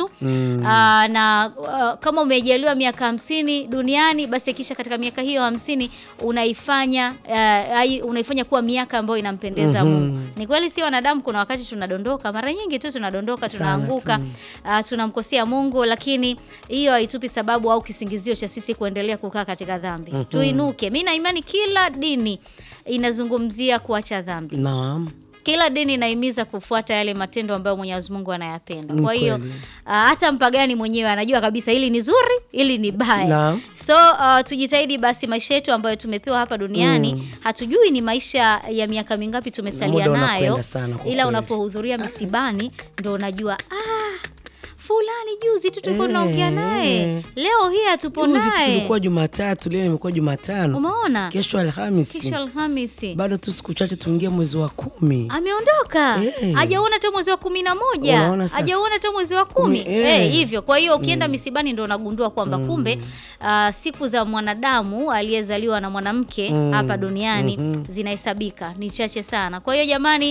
tu Aa, na uh, kama umejaliwa miaka hamsini duniani basi kisha katika miaka hiyo hamsini unaifanya uh, ai- unaifanya kuwa miaka ambayo inampendeza Mungu. Ni kweli si wanadamu, kuna wakati tunadondoka, mara nyingi tu tunadondoka, Sana tunaanguka, uh, tunamkosea Mungu, lakini hiyo haitupi sababu au kisingizio cha sisi kuendelea kukaa katika dhambi. Tuinuke. Mimi na imani kila dini inazungumzia kuacha dhambi. Naam. Kila dini inahimiza kufuata yale matendo ambayo Mwenyezi Mungu anayapenda. Ni Kwa hiyo kweli. ah, hata mpagani mwenyewe anajua kabisa hili ni zuri, hili ni baya. Naam. So ah, tujitahidi basi maisha yetu ambayo tumepewa hapa duniani, hatujui ni maisha ya miaka mingapi tumesalia Muda nayo, unakwenda sana kwa ila kweli. unapohudhuria misibani ndo unajua ah, fulani juzi tu tulikuwa Eh, tunaongea naye, eh. leo hii hatupo Juzi tu naye. tulikuwa Jumatatu, leo imekuwa Jumatano, Umeona? kesho Alhamisi, Kesho Alhamisi. bado tu siku chache tuingie mwezi wa kumi. ameondoka Eh. hajauona hata mwezi wa kumi na moja Unaona sasa? hajauona hata mwezi wa kumi Kumi, eh. Eh, hivyo kwa hiyo ukienda misibani ndo unagundua kwamba kumbe ah, siku za mwanadamu aliyezaliwa na mwanamke hapa duniani zinahesabika ni chache sana kwa hiyo jamani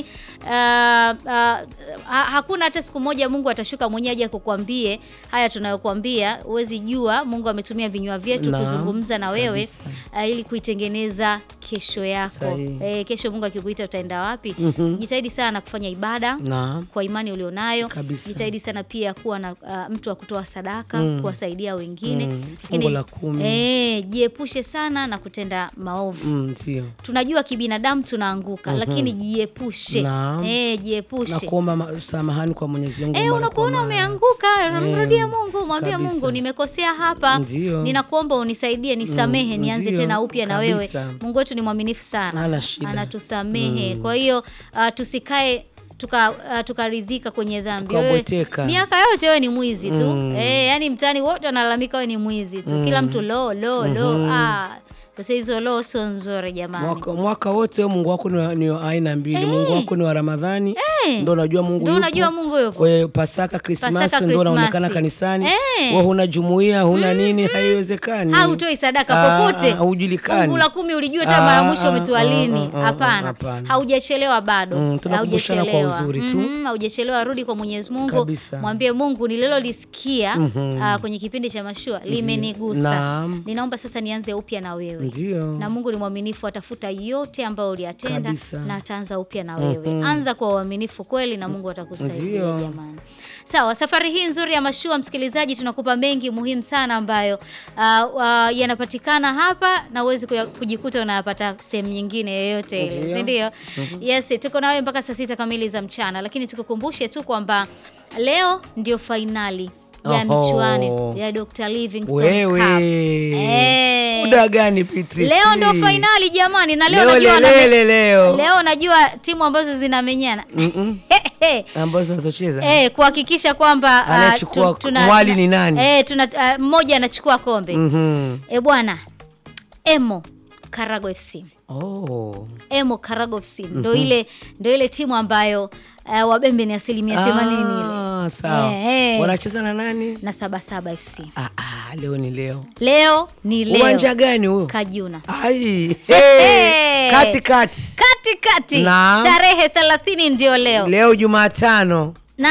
ah, ah, ha, hakuna hata siku moja mungu atashuka mwenyewe aje kukwambie haya tunayokuambia huwezi jua mungu ametumia vinywa vyetu Naam, kuzungumza na wewe kabisa. ah, ili kuitengeneza kesho yako Sahihi. Eh, kesho Mungu akikuita utaenda wapi? Jitahidi sana kufanya ibada Naam. kwa imani ulionayo. Kabisa. Jitahidi sana pia kuwa na uh, mtu wa kutoa sadaka, kuwasaidia wengine. Mm, Lakini, fungu la kumi. eh, jiepushe sana na kutenda maovu. Mm, Ndio. Tunajua kibinadamu tunaanguka, lakini jiepushe. Naam. Eh, Na jiepushe. kuomba ma- samahani kwa Mwenyezi Mungu. Eh, mara kwa unapoona mara. umeanguka, mrudie Mungu, mwambie kabisa. Mungu, nimekosea hapa, Ndio. ninakuomba unisaidie, nisamehe, Mm, nianze ndio, tena upya na wewe. kabisa. Mungu wetu ni mwaminifu sana, Hana shida. anatusamehe. Kwa hiyo uh, tusikae tuka uh, tukaridhika kwenye dhambi. Tukabweteka. Wewe- Miaka yote wewe ni mwizi tu eh, yani mtaani wote wanalalamika wewe ni mwizi tu, kila mtu lo lo lo. Ah, sasa hizo lo sio nzuri jamani. Mwaka, mwaka wote wewe Mungu wako ni wa- ni wa aina mbili. Mungu wako ni wa Ramadhani, ndio unajua Mungu Ndio yupo. unajua Mungu yupo. Kwa Pasaka, Krismasi Pasaka, ndio unaonekana Krismasi. kanisani. Eh. Wewe huna jumuiya, huna nini, haiwezekani. hautoi sadaka Ah, popote, ah, haujulikani. fungu la kumi ulijua hata Ah, mara mwisho ah, umetoa ah, lini? ah, ah, Hapana, hapana. haujachelewa bado, Mm, tunakumbushana kwa haujachelewa. uzuri tu. Mhm, haujachelewa. Rudi kwa Mwenyezi Mungu, Kabisa. mwambie Mungu, nililolisikia ah, kwenye kipindi cha mashua limenigusa, Naam. ninaomba sasa nianze upya na wewe Ndio. na Mungu ni mwaminifu, atafuta yote ambayo uliyatenda Kabisa. na ataanza upya na wewe. Anza kwa uaminifu kweli, na Mungu atakusaidia Ndio. jamani. Sawa, safari hii nzuri ya mashua, msikilizaji, tunakupa mengi muhimu sana ambayo uh, uh, yanapatikana hapa na uwezi kuya- kujikuta unayapata sehemu nyingine yoyote ile, Ndio. si ndio? Yes, tuko nawe mpaka saa sita kamili za mchana, lakini tukukumbushe tu kwamba leo ndio fainali ya Oho. michuano ya Dr. Livingstone Cup. Wewe. Eh. Muda gani Beatrice? Leo ndo fainali jamani, na leo, Leo najua lelele leo. leo najua timu ambazo zinamenyana Ambazo zinazocheza. eh, kuhakikisha kwamba ah, Anayechukua tu- tuna- mwali tuna- ni nani? Eh, tuna ah, mmoja anachukua kombe Mhm. eh, bwana Emo Karago FC Oh. Emo Karago FC ndo ile ndo ile timu ambayo uh, wabembe ni asilimia themanini ile Ah, sawa. Eh, eh. Wanacheza na nani? na Sabasaba FC. Ah, ah, leo ni leo. Leo ni leo Uwanja gani huo? Kajuna Ai. Hey. Hey. Kati kati. kati kati, Naam. tarehe 30 ndio leo Leo Jumatano. na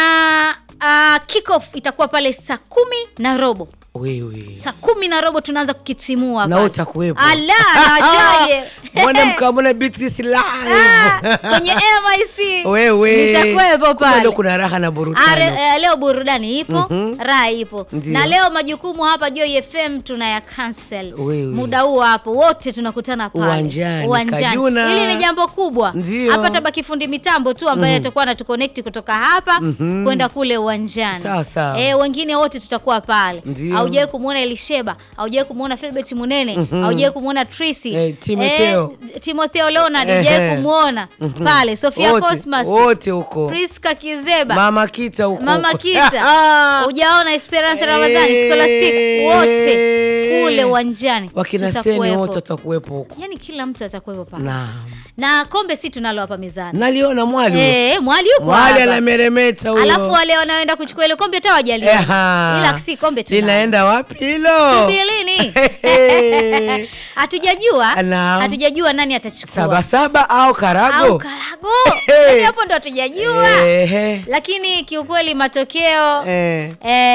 uh, kickoff itakuwa pale saa kumi na robo Wewe. saa kumi na robo tunaanza kukitimua Na pale. utakuwepo. Ala, nawachaje Mbona mkamona Beatrice live? Ah, kwenye MIC Wewe. nitakuwepo Kumbe pale Leo kuna raha na Are, burudani. eh, leo burudani ipo raha ipo Ndio. na leo majukumu hapa Joy FM tunaya cancel Wewe. muda huo hapo wote tunakutana pale Uwanjani, Kajuna. hili ni jambo kubwa Ndio. hapa tabaki fundi mitambo tu ambaye atakuwa anatuconnect kutoka hapa kwenda kule uwanjani Sawa, sawa. eh, wengine wote tutakuwa pale Ndio. haujawahi kumwona Elisheba haujawahi kumwona Philbert Munene haujawahi kumwona Tracy Eh, Timotheo. eh, Timotheo Leonard Ehe. hujawahi kumwona pale Sofia Wote- Cosmas Wote huko. Priska Kizeba Mama Kita huko. Mama huko. Kita hujaona Esperance Ramadhani Eh. Scholastic wote kule uwanjani Wakina Seni tutakuwepo. wote watakuwepo huko. yani kila mtu atakuwepo pale Naam. na kombe si tunalo hapa mezani Naliona mwali. huyo. eh mwali yuko Mwali hapa anameremeta huyo. alafu wale wanaoenda kuchukua ile kombe hata wajalia Eha. ila si kombe tunalo Linaenda wapi hilo? Subirini. hatujajua Naam. hatujajua nani atachukua Sabasaba au Karago? au Karago Hey. Yaani hapo ndo hatujajua Ehe. lakini kiukweli matokeo Eh. eh,